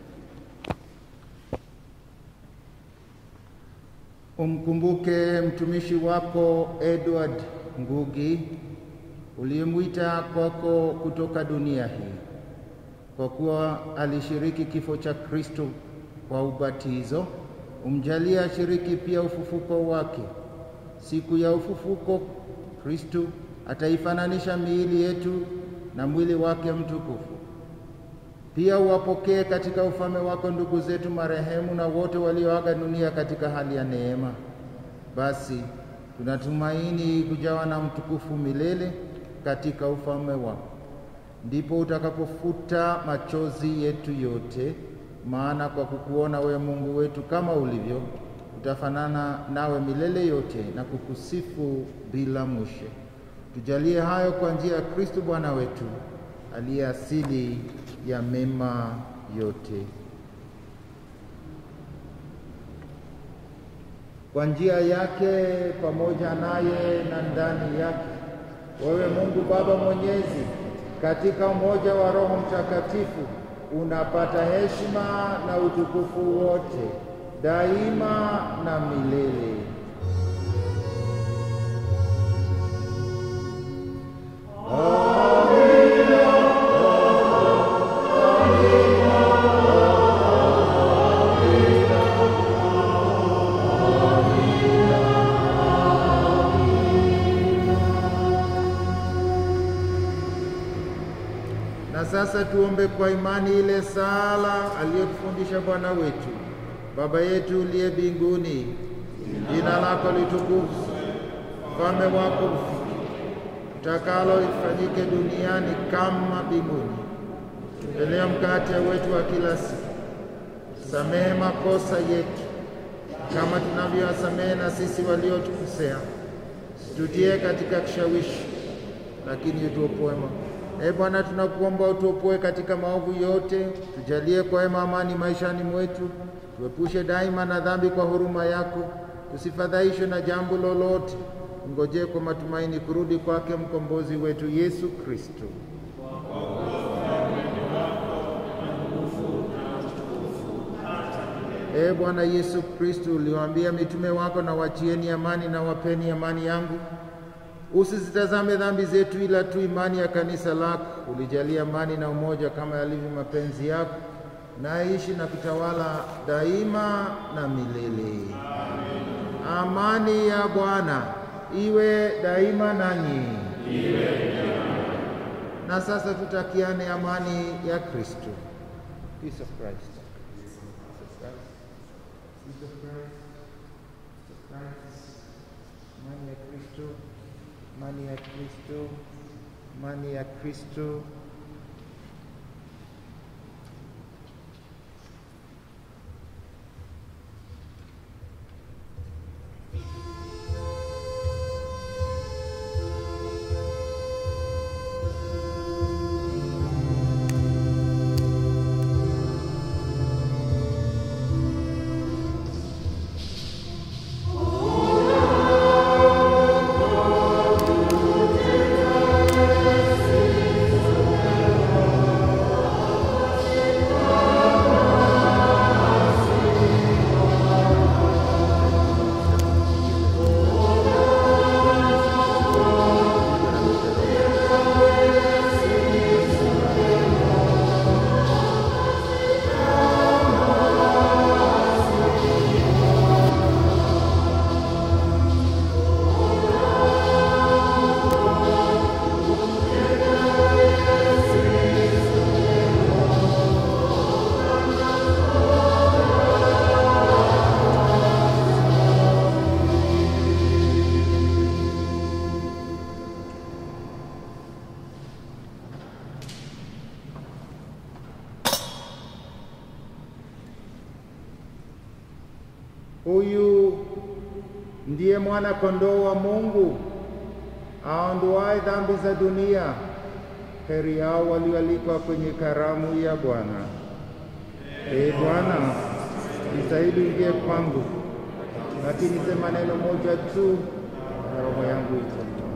Umkumbuke mtumishi wako Edward Ngugi uliyemwita kwako kutoka dunia hii, kwa kuwa alishiriki kifo cha Kristo kwa ubatizo. Umjalie ashiriki pia ufufuko wake. Siku ya ufufuko, Kristo ataifananisha miili yetu na mwili wake mtukufu. Pia uwapokee katika ufalme wako ndugu zetu marehemu na wote walioaga dunia katika hali ya neema. Basi tunatumaini kujawa na mtukufu milele katika ufalme wako, ndipo utakapofuta machozi yetu yote maana kwa kukuona we Mungu wetu kama ulivyo, tutafanana nawe milele yote na kukusifu bila mwisho. Tujalie hayo kwa njia ya Kristo Bwana wetu, aliye asili ya mema yote. Kwa njia yake, pamoja naye na ndani yake, wewe Mungu Baba Mwenyezi, katika umoja wa Roho Mtakatifu unapata heshima na utukufu wote daima na milele. Amen. sasa tuombe kwa imani ile sala aliyotufundisha Bwana wetu. Baba yetu uliye mbinguni, jina lako litukuzwe, ufalme wako ufike, utakalo lifanyike duniani kama mbinguni. Tupe leo mkate wetu wa kila siku, samehe makosa yetu kama tunavyowasamehe na sisi waliotukosea, situtie katika kishawishi, lakini utuopoe maovu. Ee Bwana, tunakuomba utuopoe katika maovu yote, tujalie kwa wema amani maishani mwetu, tuepushe daima na dhambi kwa huruma yako, tusifadhaishwe na jambo lolote, ngojee kwa matumaini kurudi kwake mkombozi wetu Yesu Kristo. Ee Bwana Yesu Kristo, uliwaambia mitume wako, na wachieni amani na wapeni amani yangu. Usizitazame dhambi zetu, ila tu imani ya kanisa lako. Ulijalia amani na umoja kama yalivyo mapenzi yako, na aishi na kutawala daima na milele. Amani ya Bwana iwe daima nanyi. Na sasa tutakiane amani ya Kristo. Peace of Christ. Peace of Christ. Peace of Christ. Amani ya Kristo. Amani ya Kristo. Amani ya Kristo. Huyu ndiye mwana kondoo wa Mungu aondoaye dhambi za dunia. Heri yao walioalikwa kwenye karamu ya Bwana. Ee Bwana, jitahidi uingie kwangu, lakini sema neno moja tu na roho yangu itapona.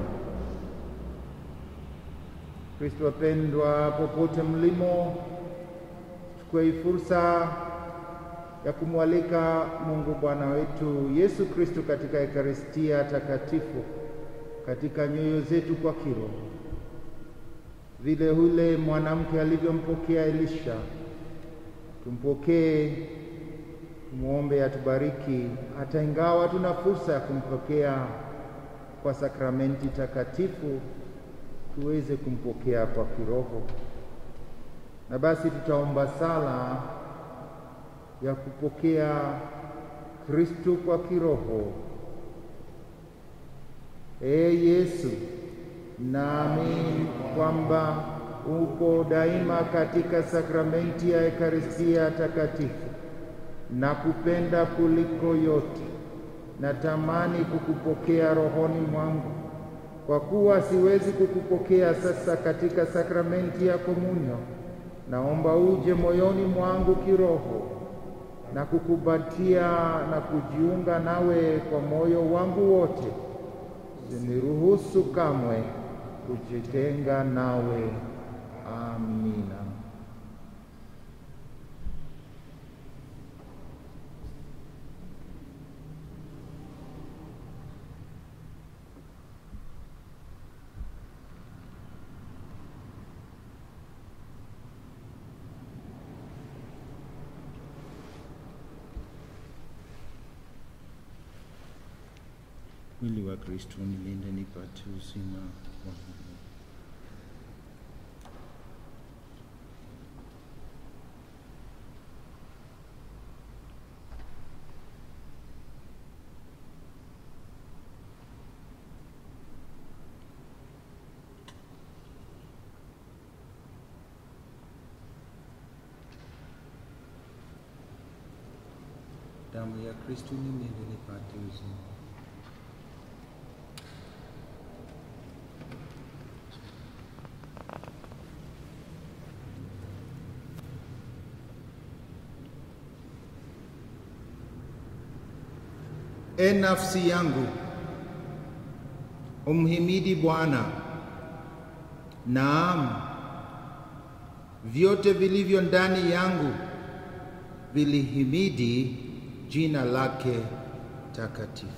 Kristo wapendwa, popote mlimo, chukue hii fursa ya kumwalika Mungu Bwana wetu Yesu Kristo katika Ekaristia takatifu katika nyoyo zetu kwa kiroho, vile ule mwanamke alivyompokea Elisha. Tumpokee, tumwombe atubariki, hata ingawa tuna fursa ya kumpokea kwa sakramenti takatifu, tuweze kumpokea kwa kiroho. Na basi tutaomba sala ya kupokea Kristo kwa kiroho. Ee Yesu, naamini kwamba upo daima katika sakramenti ya Ekaristia takatifu na kupenda kuliko yote. Natamani kukupokea rohoni mwangu, kwa kuwa siwezi kukupokea sasa katika sakramenti ya komunyo. Naomba uje moyoni mwangu kiroho na kukubatia na kujiunga nawe kwa moyo wangu wote. Usiniruhusu kamwe kujitenga nawe. Amina. Mwili wa Kristo nilinde nipate uzima wa milele. damu ya Kristo nimele nipate uzima. E nafsi yangu, umhimidi Bwana. Naam, vyote vilivyo ndani yangu vilihimidi jina lake takatifu.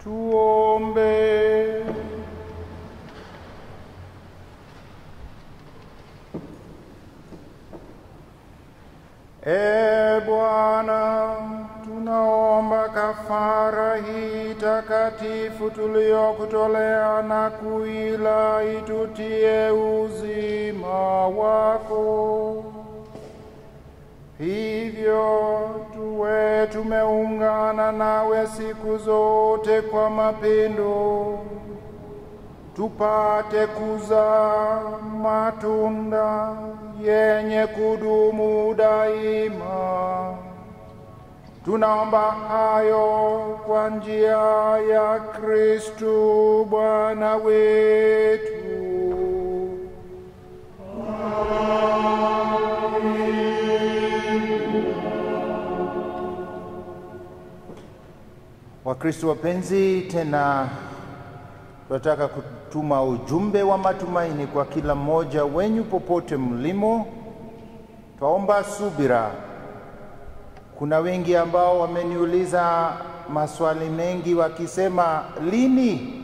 Tuombe. E Bwana, tunaomba kafara hii takatifu tuliyokutolea na kuila itutie uzima wako. Hivyo tuwe tumeungana nawe siku zote kwa mapendo, tupate kuzaa matunda yenye kudumu daima. Tunaomba hayo kwa njia ya Kristu Bwana wetu. Wakristo wapenzi, tena tunataka kutuma ujumbe wa matumaini kwa kila mmoja wenyu popote mlimo. Twaomba subira. Kuna wengi ambao wameniuliza maswali mengi wakisema, lini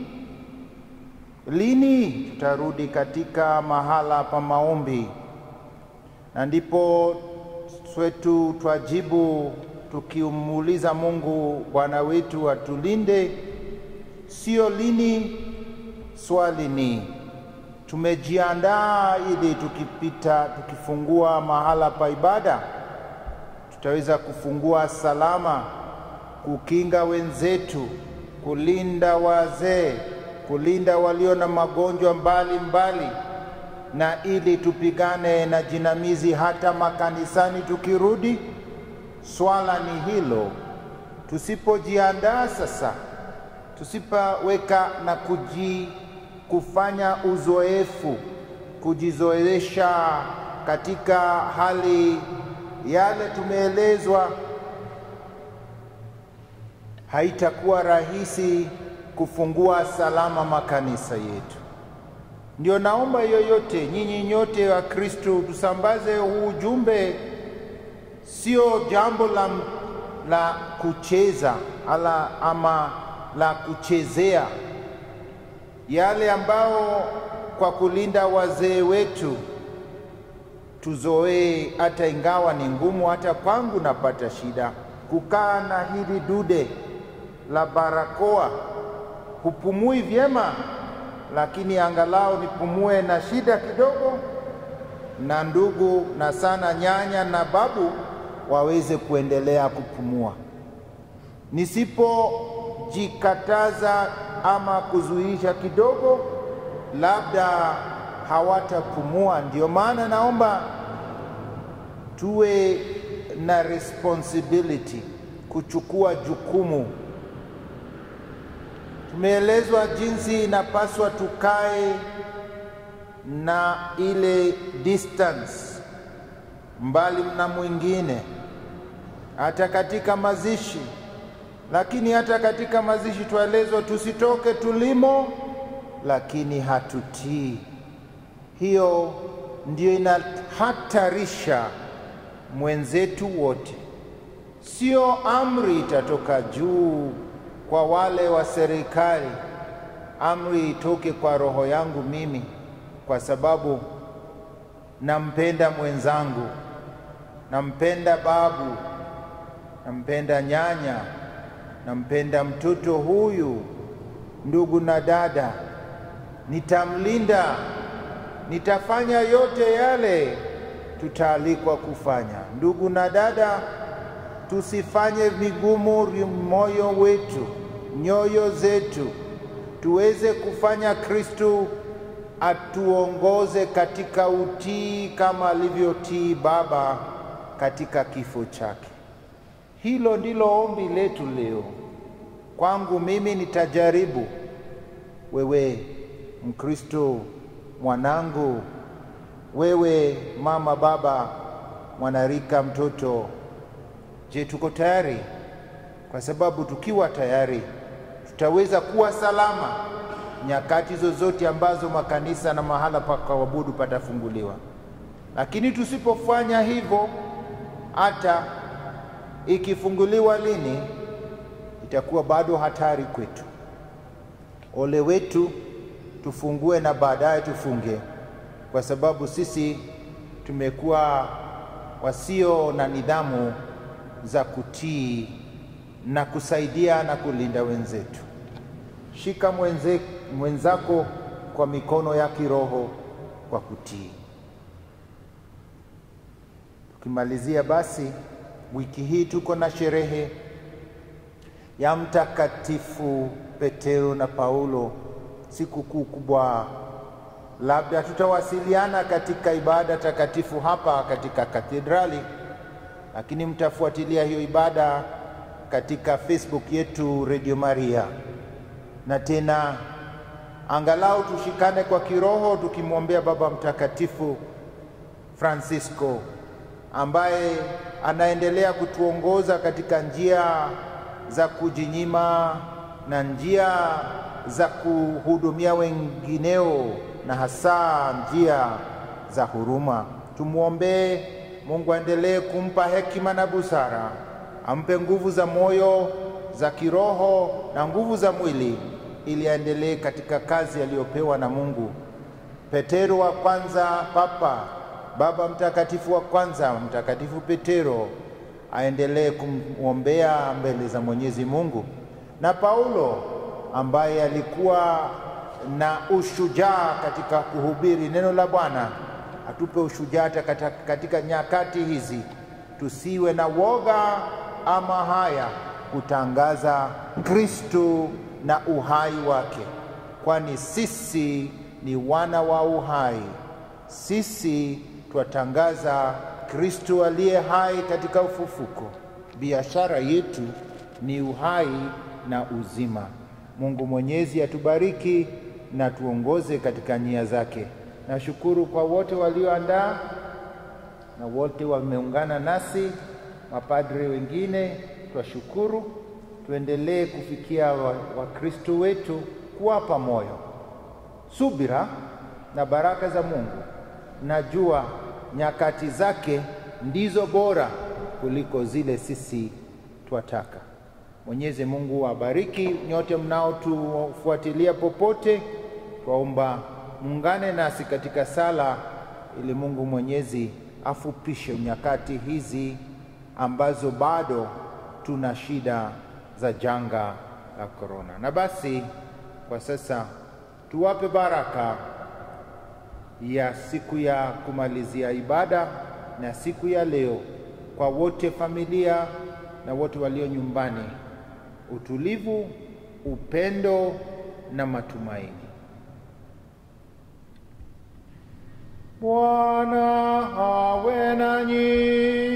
lini tutarudi katika mahala pa maombi? Na ndipo swetu twajibu tukimuuliza Mungu Bwana wetu atulinde, sio lini, swali ni tumejiandaa ili tukipita, tukifungua mahala pa ibada tutaweza kufungua salama, kukinga wenzetu, kulinda wazee, kulinda walio na magonjwa mbalimbali, na ili tupigane na jinamizi hata makanisani tukirudi. Swala ni hilo. Tusipojiandaa sasa, tusipoweka na kuji kufanya uzoefu, kujizoesha katika hali yale tumeelezwa, haitakuwa rahisi kufungua salama makanisa yetu. Ndio naomba yoyote, nyinyi nyote wa Kristo, tusambaze huu ujumbe sio jambo la, la kucheza ala ama la kuchezea, yale ambao kwa kulinda wazee wetu tuzoee, hata ingawa ni ngumu. Hata kwangu napata shida kukaa na hili dude la barakoa, hupumui vyema, lakini angalau nipumue na shida kidogo, na ndugu na sana nyanya na babu waweze kuendelea kupumua. Nisipojikataza ama kuzuisha kidogo, labda hawatapumua. Ndio maana naomba tuwe na responsibility, kuchukua jukumu. Tumeelezwa jinsi inapaswa tukae na ile distance mbali na mwingine, hata katika mazishi. Lakini hata katika mazishi twaelezwa tusitoke tulimo, lakini hatutii. Hiyo ndio inahatarisha mwenzetu wote. Sio amri itatoka juu kwa wale wa serikali, amri itoke kwa roho yangu mimi, kwa sababu nampenda mwenzangu, nampenda babu, nampenda nyanya, nampenda mtoto huyu, ndugu na dada, nitamlinda, nitafanya yote yale tutaalikwa kufanya. Ndugu na dada, tusifanye vigumu moyo wetu, nyoyo zetu, tuweze kufanya Kristu atuongoze katika utii kama alivyotii Baba katika kifo chake. Hilo ndilo ombi letu leo. Kwangu mimi nitajaribu, wewe Mkristo mwanangu, wewe mama, baba, mwanarika, mtoto, je, tuko tayari? Kwa sababu tukiwa tayari tutaweza kuwa salama nyakati zozote ambazo makanisa na mahala pa kuabudu patafunguliwa. Lakini tusipofanya hivyo, hata ikifunguliwa lini, itakuwa bado hatari kwetu. Ole wetu tufungue na baadaye tufunge, kwa sababu sisi tumekuwa wasio na nidhamu za kutii na kusaidia na kulinda wenzetu. Shika mwenze, mwenzako kwa mikono ya kiroho kwa kutii. Tukimalizia basi, wiki hii tuko na sherehe ya Mtakatifu Petero na Paulo, sikukuu kubwa. Labda tutawasiliana katika ibada takatifu hapa katika katedrali, lakini mtafuatilia hiyo ibada katika Facebook yetu Radio Maria, na tena angalau tushikane kwa kiroho tukimwombea Baba Mtakatifu Francisco ambaye anaendelea kutuongoza katika njia za kujinyima na njia za kuhudumia wengineo na hasa njia za huruma. Tumwombee Mungu aendelee kumpa hekima na busara, ampe nguvu za moyo, za kiroho na nguvu za mwili, ili aendelee katika kazi aliyopewa na Mungu. Petero wa kwanza, Papa Baba Mtakatifu wa kwanza, Mtakatifu Petero aendelee kumwombea mbele za Mwenyezi Mungu, na Paulo ambaye alikuwa na ushujaa katika kuhubiri neno la Bwana, atupe ushujaa katika, katika nyakati hizi, tusiwe na woga ama haya kutangaza Kristo na uhai wake, kwani sisi ni wana wa uhai. Sisi twatangaza Kristo aliye hai katika ufufuko. Biashara yetu ni uhai na uzima. Mungu Mwenyezi atubariki na tuongoze katika nia zake. Nashukuru kwa wote walioandaa na wote wameungana nasi, mapadre wengine twashukuru. Tuendelee kufikia Wakristo wa wetu, kuwapa moyo, subira na baraka za Mungu. Najua nyakati zake ndizo bora kuliko zile sisi twataka. Mwenyezi Mungu awabariki nyote mnaotufuatilia popote. Twaomba muungane nasi katika sala ili Mungu Mwenyezi afupishe nyakati hizi ambazo bado tuna shida za janga la korona. Na basi kwa sasa tuwape baraka ya siku ya kumalizia ibada na siku ya leo kwa wote, familia na wote walio nyumbani, utulivu, upendo na matumaini. Bwana awe nanyi.